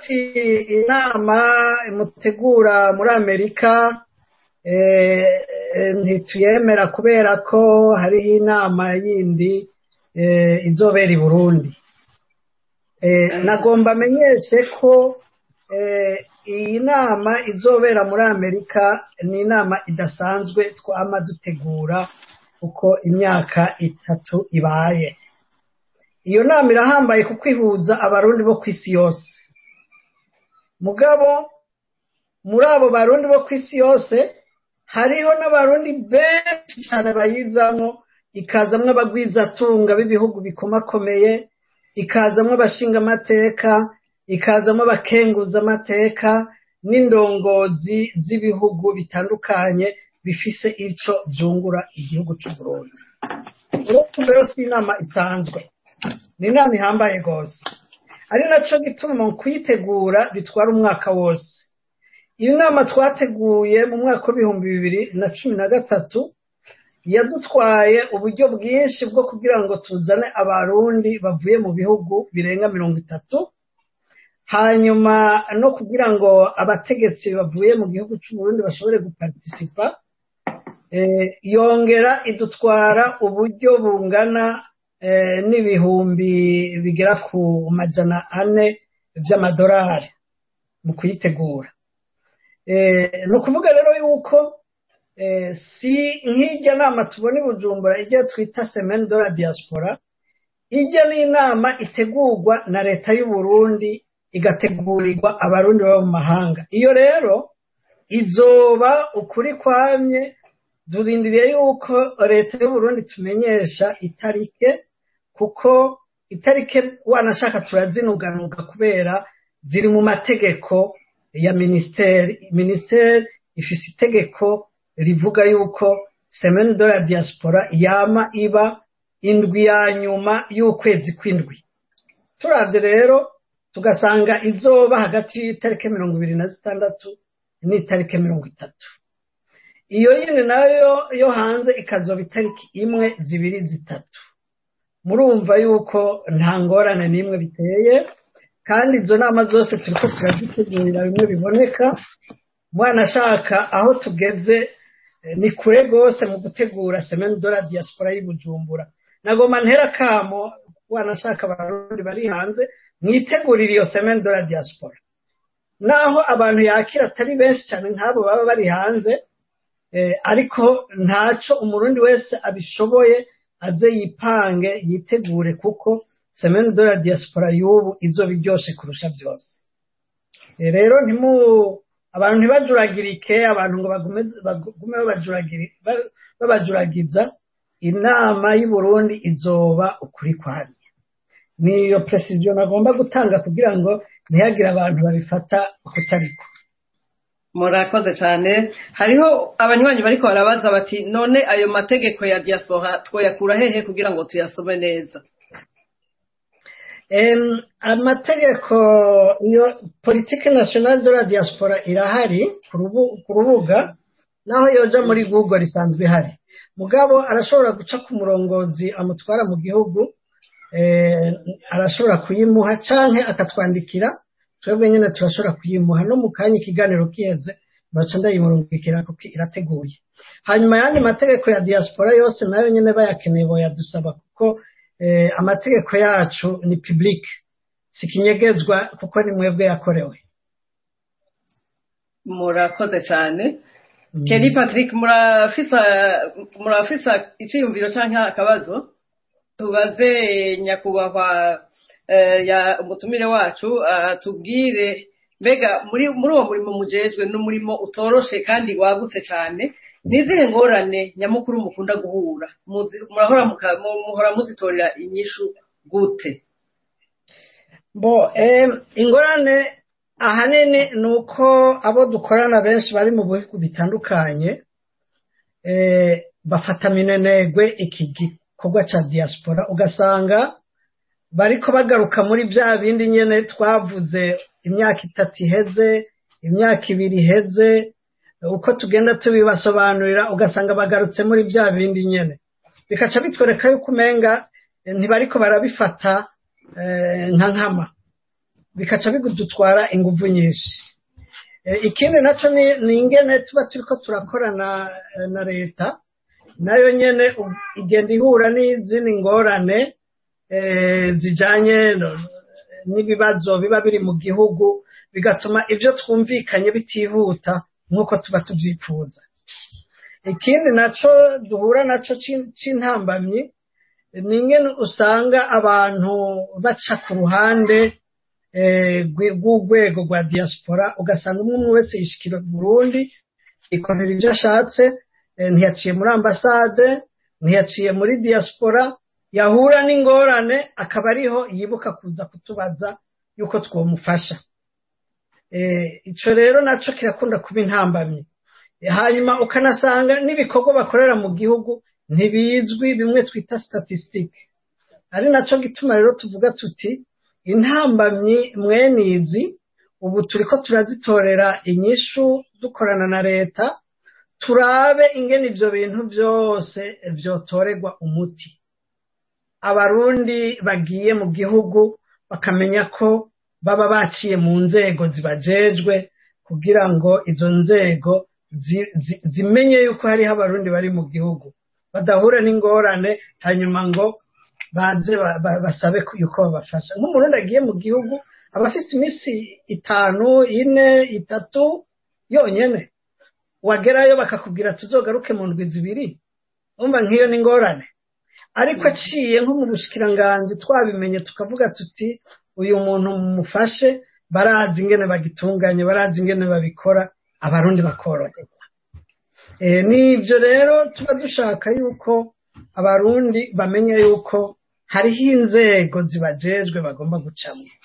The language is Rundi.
ati inama mutegura muri amerika ntituyemera kubera ko hariho inama yindi izobera i burundi nagomba amenyeshe ko iyi nama izobera muri amerika ni inama idasanzwe twama dutegura uko imyaka itatu ibaye iyo nama irahambaye kuko ihuza abarundi bo ku isi yose mugabo muri abo barundi bo ku isi yose hariho n'abarundi benshi cyane bayizamo ikazamwo abagwizatunga b'ibihugu bikomakomeye ikazamwo abashingamateka ikazamo abakenguza amateka n'indongozi z'ibihugu bitandukanye bifise ico byungura igihugu cy'u Burundi rero si inama isanzwe ni inama ihambaye rwose ari naco gituma mu kuyitegura bitwara umwaka wose iyo nama twateguye mu mwaka w'ibihumbi bibiri na cumi na gatatu yadutwaye uburyo bwinshi bwo kugira ngo tuzane abarundi bavuye mu bihugu birenga mirongo itatu hanyuma no kugira ngo abategetsi bavuye mu gihugu cy'uburundi bashobore guparitisipa yongera idutwara uburyo bungana n'ibihumbi bigera ku majana ane by'amadolari mu kuyitegura ni ukuvuga rero yuko si nk'ijya nama tubona i bujumbura ijya twita semeni de la diaspora ijya n'inama itegurwa na leta y'u Burundi igategurirwa abarundi baba mu mahanga iyo rero izoba ukuri kwamye durindiriye yuko leta y'u Burundi tumenyesha itarike kuko itarike wanashaka turazinuganuga kubera ziri mu mategeko ya minisiteri minisiteri ifise itegeko rivuga yuko semeni de la diaspora yama iba indwi ya nyuma y'ukwezi kw'indwi turavye rero tugasanga izoba hagati y'itariki mirongo ibiri na zitandatu n'itariki mirongo itatu iyo yindi nayo yo hanze ikazoba itariki imwe zibiri zitatu murumva yuko nta ngorane n'imwe biteye kandi izo nama zose turiko turazitegurira bimwe biboneka mwana ashaka aho tugeze ni kure rwose mu gutegura semeni de la diaspora y'ubujumbura nagoma ntera kamo wanashaka abarundi bari hanze mwitegurire iyo semeni de la diaspora naho abantu yakira atari benshi cyane nk'abo baba bari hanze ariko ntaco umurundi wese abishoboye aze yipange yitegure kuko semeni de la diaspora y'ubu izoba iryoshe kurusha byose rero ntimu abantu ntibajuragirike abantu ngo bagume babajuragiza inama y'u Burundi izoba ukuri kwanye niyo precision nagomba gutanga kugira ngo ntihagire abantu babifata kutariko murakoze cyane hariho abanywanyi bariko barabaza bati none ayo mategeko ya diaspora twoyakura hehe kugira ngo tuyasome neza amategeko iyo politike nationale de la diaspora irahari ku rubuga naho yoja muri google isanzwe ihari mugabo arashobora guca ku murongozi amutwara mu gihugu arashobora kuyimuha canke akatwandikira twebwe nyine turashobora kuyimuha no mu kanya ikiganiro kiheze baca ndayimurungikira kuko irateguye hanyuma ayandi mategeko ya diaspora yose nayo nyine bayakeneye boyadusaba kuko amategeko yacu ni public sikinyegezwa kuko ni mwebwe yakorewe murakoze cyane Kenny Patrick murafisa icyiyumviro cyangwa akabazo tubaze nyakubahwa umutumire wacu tubwire mbega muri uwo murimo mujejwe n'umurimo utoroshe kandi wagutse cyane n'izihe ngorane nyamukuru mukunda guhura muhora muzitorera inyishu gute bo ingorane ahanini ni uko abo dukorana benshi bari mu bihugu bitandukanye bafata minenegwe iki gikorwa cya diaspora ugasanga bariko bagaruka muri bya bindi nyine twavuze imyaka itatu iheze imyaka ibiri iheze uko tugenda tubibasobanurira ugasanga bagarutse muri bya bindi nyine bikaca bitwereka yuko umenga ntibariko barabifata nka nkama bikaca bidutwara ingufu nyinshi ikindi nacyo ni ingene tuba turi ko turakorana na leta nayo nyine igenda ihura n'izindi ngorane zijyanye n'ibibazo biba biri mu gihugu bigatuma ibyo twumvikanye bitihuta nk'uko tuba tubyifuza ikindi nacyo duhura nacyo cy'intambamyi ni ingene usanga abantu baca ku ruhande rw'urwego rwa diaspora ugasanga umwe wese yishyikira Burundi ikorera ibyo ashatse ntiyaciye muri ambasade ntiyaciye muri diaspora yahura n'ingorane akaba ariho yibuka kuza kutubaza yuko twamufasha icyo rero nacyo kirakunda kuba intambamyi hanyuma ukanasanga n'ibikorwa bakorera mu gihugu ntibizwi bimwe twita statisitike ari nacyo gituma rero tuvuga tuti intambamyi mwenizi ubu turi ko turazitorera inyishu dukorana na leta turabe ingene ibyo bintu byose byotorerwa umuti abarundi bagiye mu gihugu bakamenya ko baba baciye mu nzego zibajejwe kugira ngo izo nzego zimenye yuko hariho abarundi bari mu gihugu badahura n'ingorane hanyuma ngo baze basabe yuko babafasha nk'umurundi agiye mu gihugu aba afite iminsi itanu ine itatu yonyine wagerayo bakakubwira tuzogaruke mu ndwi zibiri umva nk'iyo ni ingorane ariko aciye nko mu bushikiranganji twabimenye tukavuga tuti uyu muntu mumufashe barazi ingene bagitunganye barazi ingene babikora abarundi bakoroherwa n'ibyo rero tuba dushaka yuko abarundi bamenya yuko hariho inzego zibajejwe bagomba gucamo